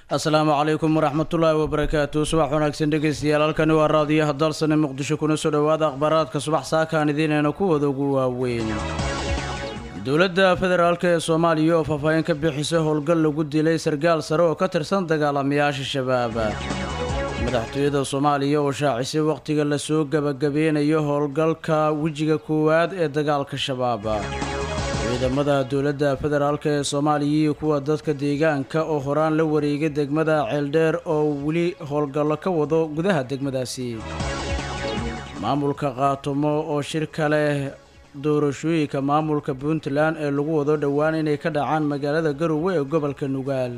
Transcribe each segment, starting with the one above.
asalaamu calaykum waraxmatullaahi wabarakaatu subax wanaagsan dhegeystayaal halkani waa raadiyaha dalsane muqdisho kuna soo dhowaada akhbaaraadka subax saakaan idiinayna kuwada ugu waaweyn dowladda federaalk ee soomaaliya oo faahfaahin ka bixisay howlgal lagu dilay sargaal sare oo ka tirsan dagaalamayaasha shabaab madaxtooyada soomaaliya oo shaacisay wakhtiga lasoo gebagabeynayo howlgalka wejiga koowaad ee dagaalka shabaab ciidamada dowladda federaalk ee soomaaliya iyo kuwa dadka deegaanka oo horaan la wareegay degmada ceeldheer oo weli howlgallo ka wado gudaha degmadaasi maamulka qaatumo oo shirka leh doorashooyinka maamulka puntland ee lagu wado dhowaan inay ka dhacaan magaalada garowe ee gobolka nugaal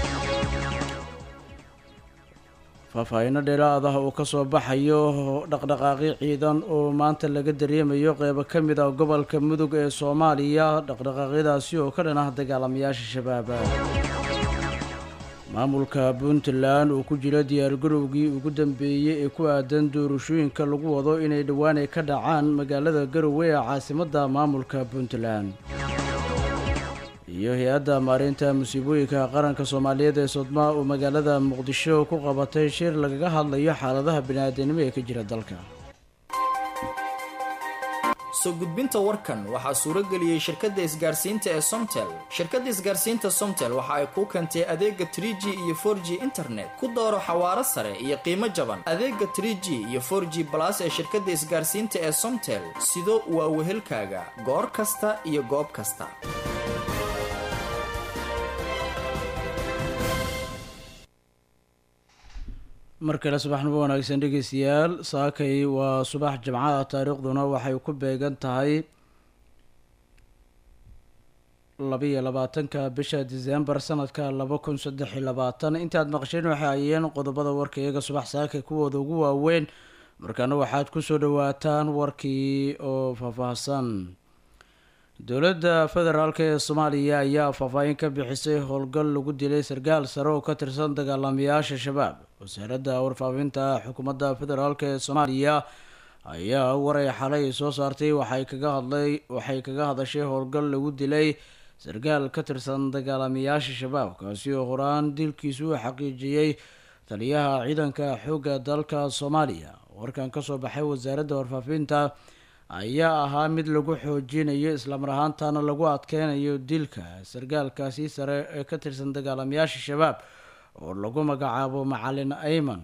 faahfaahinno dheeraad ah oo ka soo baxayo dhaqdhaqaaqyo ciidan oo maanta laga dareemayo qeybo ka mid ah gobolka mudug ee soomaaliya dhaqdhaqaaqyadaasi oo ka dhan ah dagaalamayaasha shabaab maamulka puntland oo ku jira diyaargarowgii ugu dambeeyey ee ku aadan doorashooyinka lagu wado inay dhowaan ay ka dhacaan magaalada garowe ee caasimadda maamulka puntland iyo hay-adda maareynta musiibooyinka qaranka soomaaliyeed ee sodmaa oo magaalada muqdisho ku qabatay shir lagaga hadlayo xaaladaha bini-aadanimo ee ka jira dalka soo gudbinta warkan waxaa suuro geliyey shirkadda isgaarsiinta ee somtel shirkadda isgaarsiinta somtel waxa ay kuu keentay adeega trie g iyo for g internet ku dooro xawaaro sare iyo qiimo jaban adeega trie g iyo for g balas ee shirkadda isgaarsiinta ee somtel sido waa wehelkaaga goor kasta iyo goob kasta mar kale subaxnimo wanaagsan dhegeystayaal saakay waa subax jimcaha taariikhduna waxay ku beegan tahay labiyo labaatanka bisha disembar sanadka laba kun saddex iyo labaatan intaad maqasheen waxay ayeen qodobada warka iyaga subax saakay kuwooda ugu waaweyn markaana waxaad kusoo dhawaataan warkii oo faahfaahsan dowladda federaalk ee soomaaliya ayaa faahfaahin ka bixisay howlgal lagu dilay sarkaal sare oo ka tirsan dagaalamayaasha shabaab wasaaradda warfaafinta xukuumadda federaalk ee soomaaliya ayaa waray xalay soo saartay waxay kaga hadlay waxay kaga hadashay howlgal lagu dilay sarkaal ka tirsan dagaalamayaasha shabaab kaasi oo horaan dilkiisu u xaqiijiyey taliyaha ciidanka xoogga dalka soomaaliya warkan kasoo baxay wasaaradda warfaafinta ayaa ahaa mid lagu xoojinayo islamar ahaantana lagu adkeynayo dilka sarkaalkaasi sare ee ka tirsan dagaalamayaasha shabaab oo lagu magacaabo macalin ayman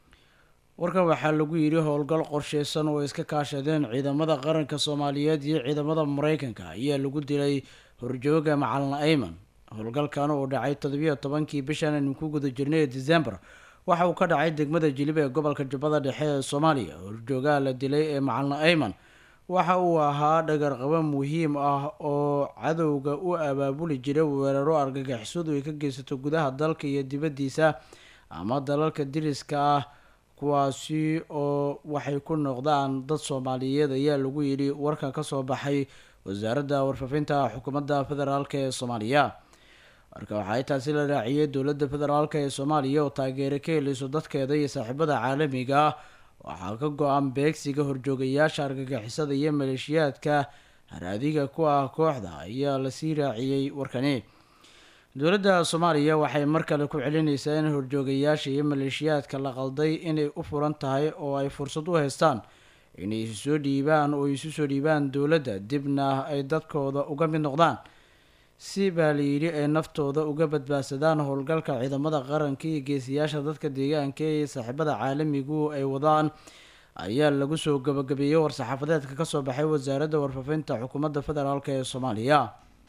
warkan waxaa lagu yidhi howlgal qorsheysan oo iska kaashadeen ciidamada qaranka soomaaliyeed iyo ciidamada mareykanka ayaa lagu dilay horjooga macalin ayman howlgalkan oo dhacay toddobiyo tobankii bishan aynu ku guda jirnay ee december waxa uu ka dhacay degmada jilib ee gobolka jubbada dhexe ee soomaaliya horjoogaha la dilay ee macalin ayman waxa uu ahaa dhagarqabo muhiim ah oo cadowga u abaabuli jiray weeraro argagixisadu ay ka geysato gudaha dalka iyo dibaddiisa ama dalalka diriska ah kuwaasi oo waxay ku noqdaan dad soomaaliyeed ayaa lagu yidhi warka kasoo baxay wasaaradda warfaafinta xukuumadda federaalk ee soomaaliya marka waxaa intaasi la raaciyey dowladda federaalk ee soomaaliya oo taageero ka heleyso dadkeeda iyo saaxiibada caalamiga ah waxaa ka go-an beegsiga horjoogayaasha argagixisada iyo maleeshiyaadka haraadiga ku ah kooxda ayaa lasii raaciyey warkani dowladda soomaaliya waxay mar kale ku celinaysaa in horjoogayaasha iyo maleeshiyaadka la qalday inay u furan tahay oo ay fursad u haystaan inay isu soo dhiibaan oo isu soo dhiibaan dowladda dibna ay dadkooda uga mid noqdaan si baa layidhi ay naftooda uga badbaadsadaan howlgalka ciidamada qaranka iyo geesiyaasha dadka deegaanka ee saaxiibada caalamigu ay wadaan ayaa lagu soo gabagabeeyey war-saxaafadeedka kasoo baxay wasaaradda warfaafinta xukuumadda federaalk ee soomaaliya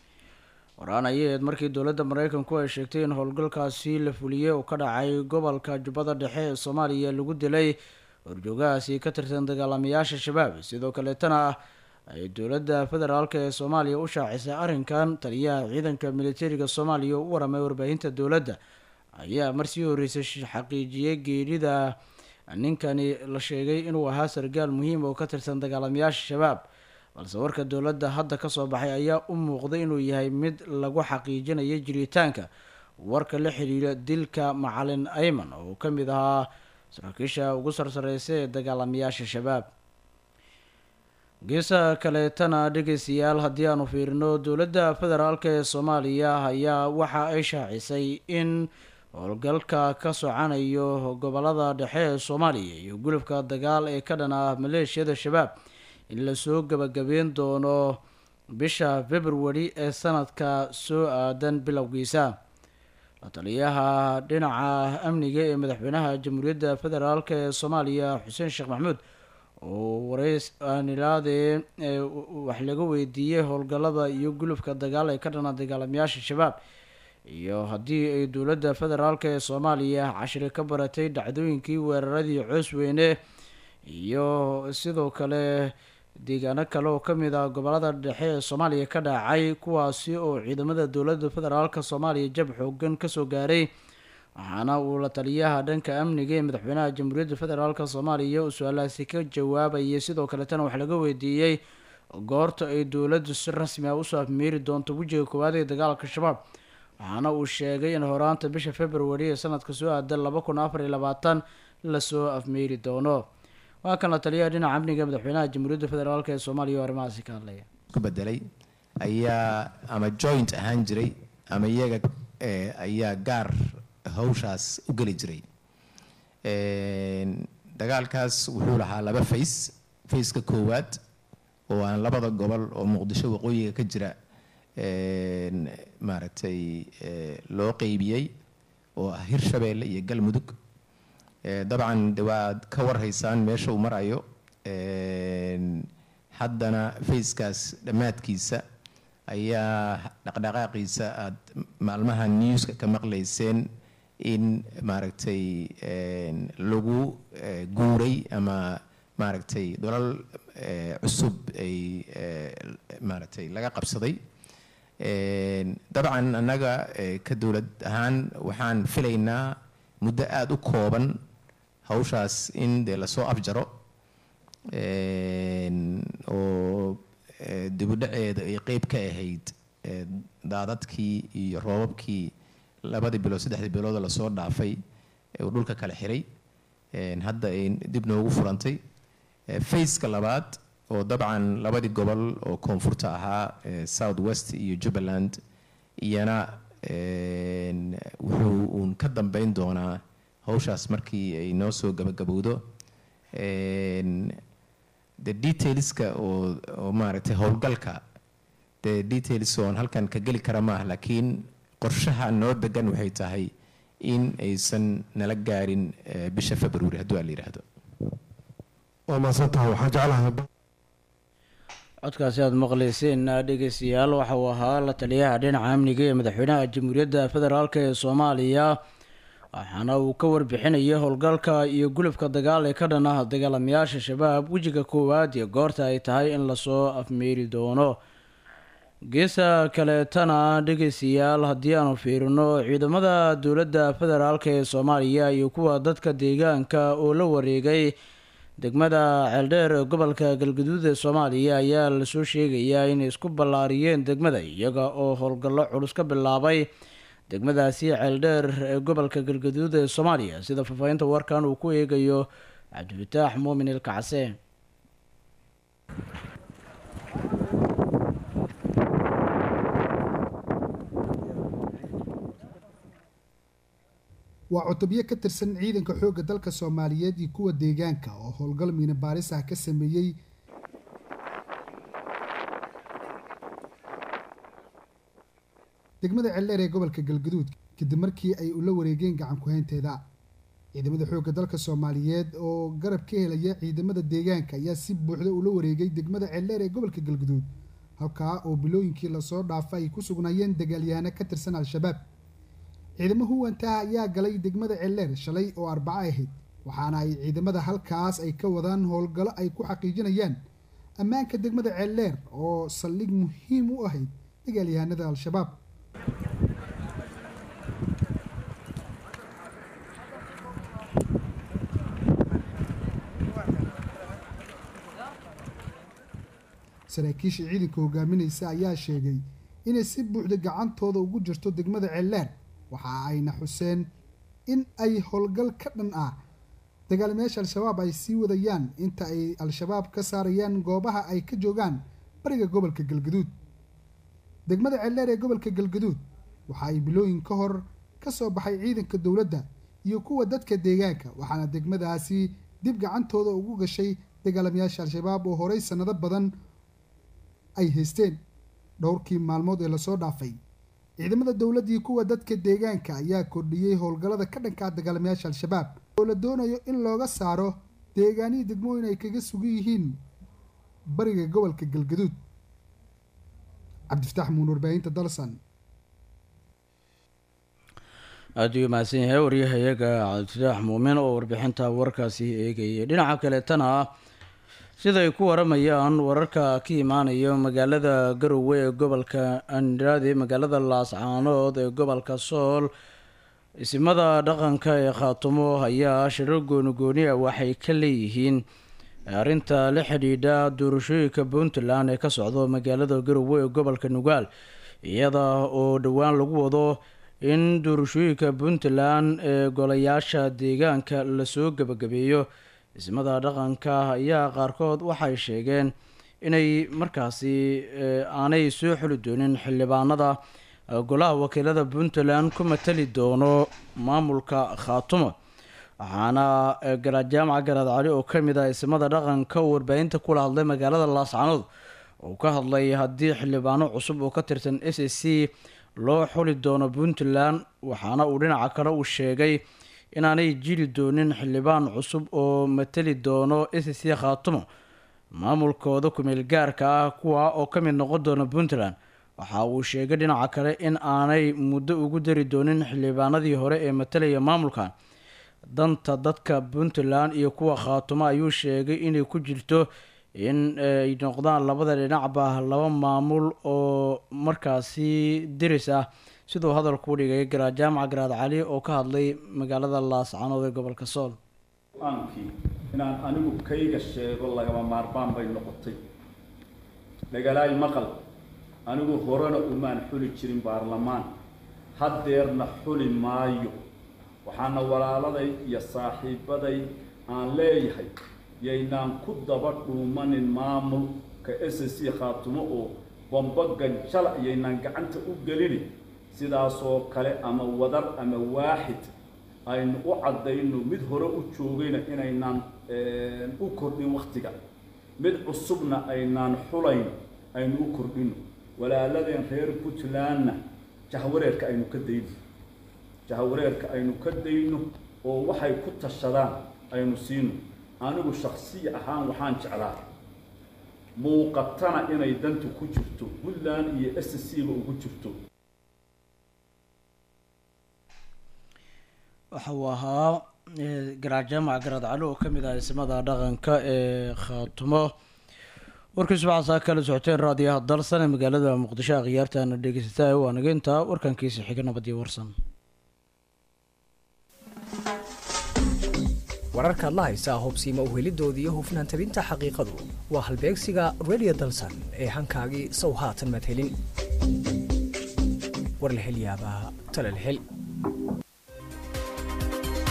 waraan ayaeed markii dowladda mareykanku ay sheegtay in howlgalkaasi la fuliyey oo ka dhacay gobolka jubbada dhexe ee soomaaliya lagu dilay horjoogahaasi ka tirsan dagaalamayaasha shabaab sidoo kaleetana ay dowladda federaalk ee soomaaliya u shaacisay arrinkan taliyaha ciidanka militariga soomaaliya oo u waramay warbaahinta dowladda ayaa marsii horeysay xaqiijiyey geerida ninkani la sheegay inuu ahaa sargaal muhiim oo ka tirsan dagaalamayaasha shabaab balse warka dowladda hadda kasoo baxay ayaa u muuqday inuu yahay mid lagu xaqiijinayo jiritaanka warka la xiriira dilka macalin ayman oo ka mid ahaa saraakiisha ugu sarsareysa ee dagaalamayaasha shabaab geesaha kaleetana dhegeystayaal haddii aanu fiirino dowladda federaalk ee soomaaliya ayaa waxa ay shaacisay in howlgalka ka socanayo gobolada dhexe ee soomaaliya iyo gulubka dagaal ee ka dhan ah maleeshiyada shabaab in lasoo gabagabeyn doono bisha february ee sanadka soo aadan bilowgiisa la taliyaha dhinaca amniga ee madaxweynaha jamhuuriyadda federaalk ee soomaaliya xuseen sheekh maxamuud oo wareys aanilaade wax laga weydiiyey howlgalada iyo gulubka dagaal ee ka dhana dagaalamayaasha shabaab iyo haddii ay dowladda federaalk ee soomaaliya cashiri ka baratay dhacdooyinkii weeraradii coos weyne iyo sidoo kale deegaano kale oo kamid ah gobolada dhexe ee soomaaliya ka dhacay kuwaasi oo ciidamada dowladda federaalk soomaaliya jab xoogan kasoo gaaray waxaana uu la taliyaha dhanka amniga ee madaxweynaha jamhuuriyadda federaalk soomaaliya uu su-aalahaasi ka jawaabayay sidoo kaletana wax laga weydiiyey goorta ay dowladdu si rasmi ah usoo afmeeri doonto wejiga koowaad ee dagaalka shabaab waxaana uu sheegay in horaanta bisha february ee sanadka soo aadan laba kun afar iyo labaatan lasoo afmeeri doono waa kan la taliyaha dhinaca amniga madaxweynaha jamhuuriyadda federaalk ee soomaaliya oo arrimahaasi ka hadlaya ku bedelay ayaa ama joint ahaan jiray ama iyaga ayaa gaar hawshaas u geli jiray dagaalkaas wuxuu lahaa laba fays fayska koowaad oo aan labada gobol oo muqdisho waqooyiga ka jira maaragtay loo qeybiyey oo ah hirshabeelle iyo galmudug dabcan de waad ka warhaysaan meesha uu marayo haddana fayskaas dhammaadkiisa ayaa dhaqdhaqaaqiisa aada maalmaha newska ka maqlayseen in maaragtay lagu guuray ama maaragtay dolal cusub ay maaragtay laga qabsaday dabcan annaga ka dowlad ahaan waxaan filaynaa muddo aada u kooban hawshaas in dee lasoo afjaro oo dibudhaceeda ay qeyb ka ahayd daadadkii iyo roobabkii labadii bilood saddexdii bilooda lasoo dhaafay uu dhulka kala xiray hadda ay dib noogu furantay faceka labaad oo dabcan labadii gobol oo koonfurta ahaa south west iyo jubbaland iyana wuxuu uun ka dambeyn doonaa hawshaas markii ay noo soo gabagabowdo de detailska oo oo maaragtay howlgalka de details oon halkan ka geli kara maaha laakiin qorshaha noo degan waxay tahay in aysan nala gaarin bisha february hadduu aa la yidhaahdo waa mahadsantaha waxaan jeclahay codkaasi aada maqleyseen dhegeystayaal waxa uu ahaa la taliyaha dhinaca amniga ee madaxweynaha jamhuuriyadda federaalk ee soomaaliya waxaana uu ka warbixinayay howlgalka iyo gulubka dagaal ee ka dhan ah dagaalamayaasha shabaab wejiga koowaad iyo goorta ay tahay in lasoo afmeeri doono geesa kaleetana dhegeystayaal haddii aanu fiirino ciidamada dowladda federaalk ee soomaaliya iyo kuwa dadka deegaanka oo la wareegay degmada ceeldheer ee gobolka galgaduud ee soomaaliya ayaa lasoo sheegayaa inay isku ballaariyeen degmada iyaga oo howlgallo culus ka bilaabay degmadaasi ceeldheer ee gobolka galgaduud ee soomaaliya sida faahfaahinta warkan uu ku eegayo cabdifataax muumin ilkacse waa cutubyo ka tirsan ciidanka xoogga dalka soomaaliyeed iyo kuwa deegaanka oo howlgal miina baaris ah ka sameeyey degmada ceeldheer ee gobolka galgaduud kadib markii ay ula wareegeen gacan ku-haynteeda ciidamada xoogga dalka soomaaliyeed oo garab ka helaya ciidamada deegaanka ayaa si buuxda ula wareegay degmada ceeldheer ee gobolka galgaduud halkaa oo bilooyinkii lasoo dhaafa ay ku sugnaayeen dagaalyahaano ka tirsan al-shabaab ciidamo huwantaha ayaa galay degmada ceeldheer shalay oo arbaco ahayd waxaana ay ciidamada halkaas ay ka wadaan howlgallo ay ku xaqiijinayaan ammaanka degmada ceeldheer oo saldhig muhiim u ahayd dagaalyahanada al-shabaab saraakiisha ciidanka hogaaminaysa ayaa sheegay inay si buuxda gacantooda ugu jirto degmada ceeldheer waxa ayna xuseen in ay howlgal ka dhan ah dagaalamayaasha al-shabaab ay sii wadayaan inta ay al-shabaab ka saarayaan goobaha ay ka joogaan bariga gobolka galgaduud degmada ceeldheer ee gobolka galgaduud waxa ay bilooyin ka hor ka soo baxay ciidanka dowladda iyo kuwa dadka deegaanka waxaana degmadaasi dib gacantooda ugu gashay dagaalamayaasha al-shabaab oo horey sanado badan ay haysteen dhowrkii maalmood ee lasoo dhaafay ciidamada dowladda iyo kuwa dadka deegaanka ayaa kordhiyey howlgallada ka dhankaa dagaalamayaasha al-shabaab oo la doonayo in looga saaro deegaanihii degmooyin ay kaga sugan yihiin bariga gobolka galgaduud cabdifataax muun warbaahinta dalsan aada u mahadsan yahay waryahayaga cabdifataax muumin oo warbixinta warkaasi eegayay dhinaca kaleetana ah sida ay ku waramayaan wararka ka imaanaya magaalada garowe ee gobolka andrade magaalada laascaanood ee gobolka sool isimada dhaqanka ee khaatumo ayaa shirar goonigooni ah waxay ka leeyihiin arrinta la xidhiidha doorashooyinka puntland ee ka socdo magaalada garowe ee gobolka nugaal iyada oo dhowaan lagu wado in doorashooyinka puntland ee golayaasha deegaanka lasoo gebagabeeyo ismada dhaqanka ayaa qaarkood waxay sheegeen inay markaasi aanay soo xuli doonin xildhibaanada golaha wakiilada puntland ku matali doono maamulka khaatumo waxaana garaad jaamaca garaad cali oo kamid ah ismada dhaqanka uu warbaahinta kula hadlay magaalada laascanood oo ka hadlay haddii xildhibaano cusub oo ka tirsan s a c loo xuli doono puntland waxaana uu dhinaca kale uu sheegay inaanay jiri doonin xildhibaan cusub oo matali doono s c khaatumo maamulkooda kumeel gaarka ah kuwa oo ka mid noqon doona puntland waxa uu sheegay dhinaca kale in aanay muddo ugu dari doonin xildhibaanadii hore ee matalaya maamulkan danta dadka puntland iyo kuwa khaatumo ayuu sheegay inay ku jirto in ay noqdaan labada dhinacba laba maamul oo markaasi diris ah siduu hadalku dhigay garaad jaamaca garaad cali oo ka hadlay magaalada laascanood ee gobolka sool aankii inaan anigu kayga sheego lagama maarmaan bay noqotay dhagalaay maqal anigu horena umaan xuli jirin baarlamaan haddeerna xuli maayo waxaana walaaladay iyo saaxiibaday aan leeyahay yaynaan ku daba dhuumanin maamulka s c khaatumo oo bambagan jala yaynaan gacanta u gelini sidaasoo kale ama wadar ama waaxid aynu u caddayno mid hore u joogayna inaynaan u kordhin waktiga mid cusubna aynaan xulayn aynu u kordhino walaaladeen reer puntlandna jahwareerka aynu ka dayno jahwareerka aynu ka dayno oo waxay ku tashadaan aynu siino anigu shaksiya ahaan waxaan jeclaa muuqatana inay dantu ku jirto puntland iyo s c ba ugu jirto waxa uu ahaa garaad jaamac garaad cali oo kamid ah ismada dhaqanka ee khaatumo warkiisu waxaasaa kala socoteen raadiyaha dalsan ee magaalada muqdisho akhyaartaana dhegeysataa waa naga intaa warkankiisa xiga nabadiyo warsan wararkaad la haysaa hubsiima uhelidooda iyo hufnaan tabinta xaqiiqadu waa halbeegsiga radio dalsan ee hankaagii sow haatan maad helin war la hel yaabaa tale la hel